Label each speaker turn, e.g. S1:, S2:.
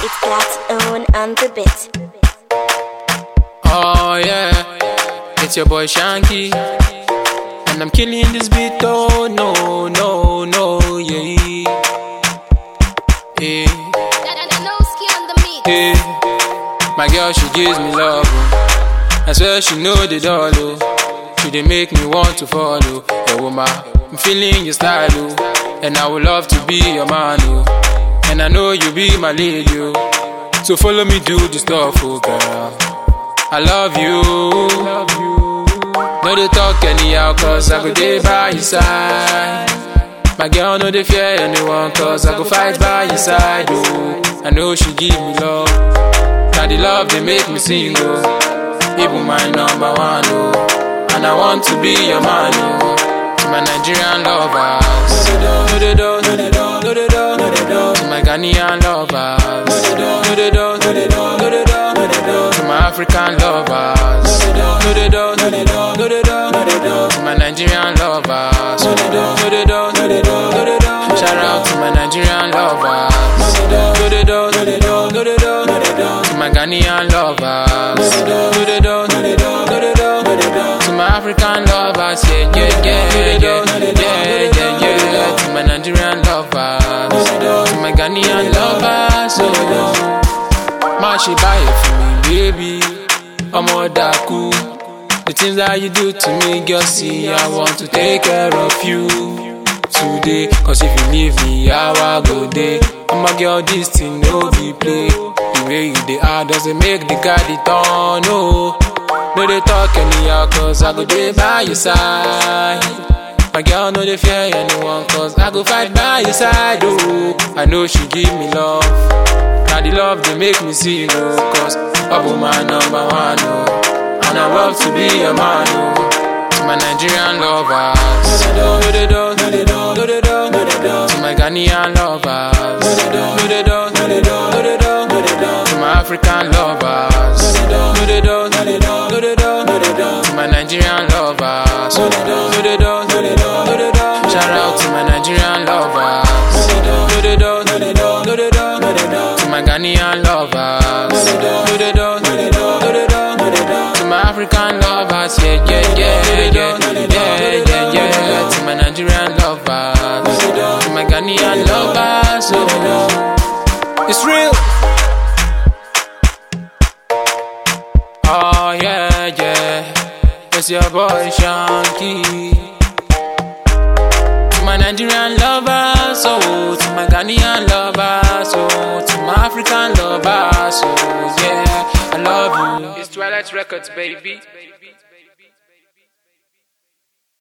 S1: It's got own on the bit.
S2: Oh yeah, it's your boy Shanky, and I'm killing this beat. Oh no, no, no, yeah, yeah, yeah. My girl, she gives me love. Oh. I swear she know the doll. Oh. She dey make me want to follow. Yeah, woman, I'm feeling your style. Oh. And I would love to be your man. Oh. And I know you be my lady. Oh. So follow me, do the stuff, oh girl. I love you. No they talk anyhow, cause I go day by your side. My girl no they fear anyone, cause I go fight by your side. Oh, I know she give me love. Now the love they make me sing, oh. Even my number one, oh. And I want to be your man, oh. To my Nigerian lovers. No they don't, no they don't, no they don't, no they don't. To my Ghanaian lovers. No they don't, no they don't, no they don't, no they don't. To my African lovers. No they don't, no they don't, no they don't, no they don't. To my Nigerian lovers. No they don't, no they don't, no they don't, no they don't. Shout out to my Nigerian lovers. No they don't, no they don't, no they don't, no they don't. To my Ghanaian lovers. No they don't, no they don't, no they don't, no they don't. To my African lovers, yeah, yeah, yeah, yeah, yeah, yeah, yeah. To my Nigerian lovers. To my Ghanaian lovers, oh. Ma she buy it for me, baby. I'm all daku. The things that you do to me, girl, see, I want to take care of you today. Cause if you leave me, how I go day. I'm a girl, this thing no be play. The way you they are doesn't make the guy the turn, no. No, they talk anyhow, cause I go day by your side. My girl, no, they fear anyone, cause I go fight by your side, oh. I know she give me love. Now the love they make me sing, oh. Cause Abu my number one, oh. And I love to be your man, oh. To my Nigerian lovers. No they don't, no they don't, no they don't, no they don't. To my Ghanaian lovers. No they don't, no they don't, no they don't, no they don't, no they don't. To my African lovers. No they don't, no they don't, no they don't, no they don't. To my Nigerian lovers. No they don't, no they don't, no they don't, no they don't. Shout out to my Nigerian lovers. No they don't, no they don't, no they don't, no they don't. To my Ghanaian lovers. No they don't, no they don't, no they don't, no they don't. To my African lovers, yeah, yeah, yeah, yeah, yeah, yeah, yeah. To my Nigerian lovers. To my Ghanaian lovers, oh, it's real. Oh yeah, yeah, it's your boy Shanky. To my Nigerian lovers, oh, to my Ghanaian lovers, oh, to my African lovers, oh, yeah, I love you. It's Twilight Records, baby.